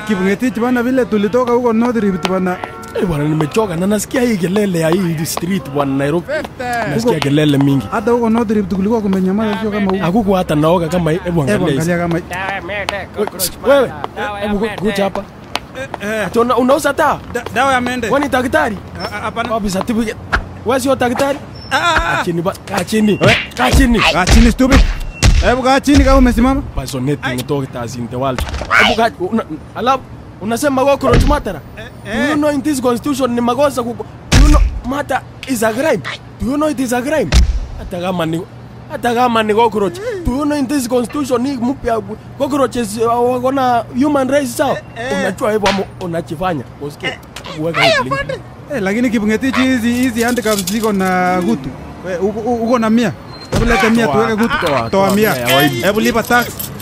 Kibungetich bana, vile tulitoka huko North Rift bana, Eh, bwana nimechoka na nasikia hii kelele ya hii street bwana Nairobi. Nasikia kelele mingi. hata huko North Rift kulikuwa kumenyamaza, sio kama huko. Hakuku hata naoga kama hii. Hebu Hebu angalia. hizi. angalia kama Wewe, hebu ku- kuja hapa. Ati una- Unauza taa? Da- dawa ya mende. Wewe ni daktari? Ah, ah, Hapana. Wapi certificate? Wewe sio daktari? Ah, ah, Kaa chini ba, kaa chini. Kaa chini. Kaa chini stupid. Hebu kaa chini kama umesimama. Personating doctors in the world. Hebu kaa una, alafu unasema cockroach matter. Do you know in this constitution ni makosa ku Do you know matter is a crime? Do you know it is a crime? Hata kama ni hata kama ni cockroach. Do you know in this constitution ni mpya cockroaches uh, wako na human rights sawa? Unajua hivyo ama unachifanya. Usikie. Weka hiyo link. Eh, lakini Kibungetich hizi hizi handicaps ziko na gutu. We, uko- uko na mia. Hebu leta mia Toa. tuweke gutu. Toa, Toa toa mia. mia ya waidi. Hebu lipa tax.